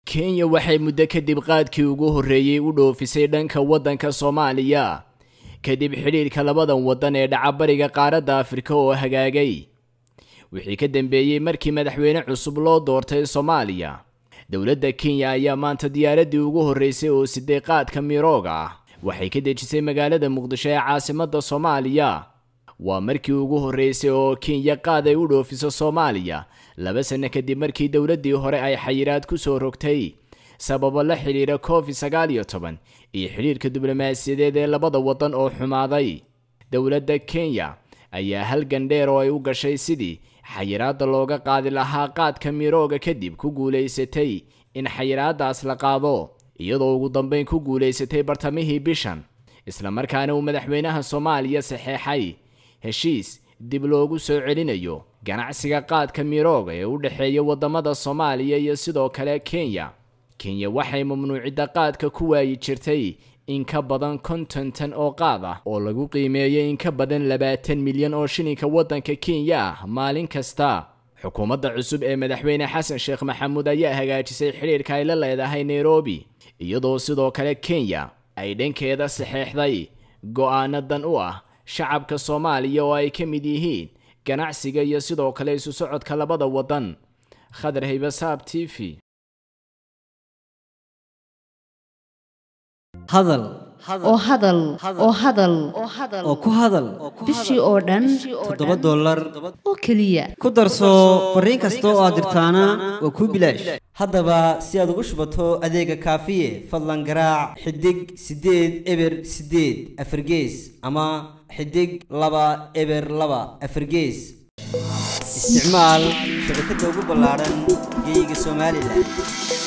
kenya waxay muddo kadib qaadkii ugu horreeyey u dhoofisay dhanka waddanka soomaaliya kadib xidhiidhka labadan waddan ee dhacabariga qaaradda afrika oo hagaagay wixii ka dambeeyey markii madaxweyne cusub loo doortay soomaaliya dowladda kenya ayaa maanta diyaaraddii ugu horreysay oo siday qaadka mirooga ah waxay ka dejisay magaalada muqdisho ee caasimadda soomaaliya waa markii ugu horreysay oo kenya qaad ay u dhoofiso soomaaliya laba sanno kadib markii dowladdii hore ay xayiraad ku soo rogtay sababo la xidhiira covid sagaal iyo toban iyo xidhiirka diblomaasiyadeed ee labada waddan oo xumaaday dowladda kenya ayaa halgan dheer oo ay u gashay sidii xayiraadda looga qaadi lahaa qaadka mirooga kadib ku guulaysatay in xayiraaddaas la qaado iyadoo ugu dambeyn ku guulaysatay bartamihii bishan islamarkaana uu madaxweynaha soomaaliya saxeexay heshiis dib loogu soo celinayo ganacsiga qaadka mirooga ee u dhexeeya waddamada soomaaliya iyo sidoo kale kenya kenya waxay mamnuucidda qaadka ku waayi jirtay in ka badan konton tan oo qaad ah oo lagu qiimeeyay in ka badan labaatan milyan oo shilinka waddanka kenya ah maalin kasta xukuumadda cusub ee madaxweyne xasan sheekh maxamuud ayaa hagaajisay xidhiirka ay la leedahay nairobi iyadoo sidoo kale kenya ay dhankeeda saxeexday go-aanadan u ah shacabka soomaaliya oo ay ka mid yihiin ganacsiga iyo sidoo kale isu socodka labada waddan khadar haybasaab t v hadal oo hadal oo hadal oo ku hadal bishii oo dhan toddoba dollar oo keliya ku darso fariin kasta oo aad dirtaana waa kuu bilaash haddaba si aad ugu shubato adeega kaafiye fadlan garaac xidig siddeed eber siddeed afargees ama xidig laba eber laba afargees isticmaal shabakadda ugu ballaadhan geeyiga somalilan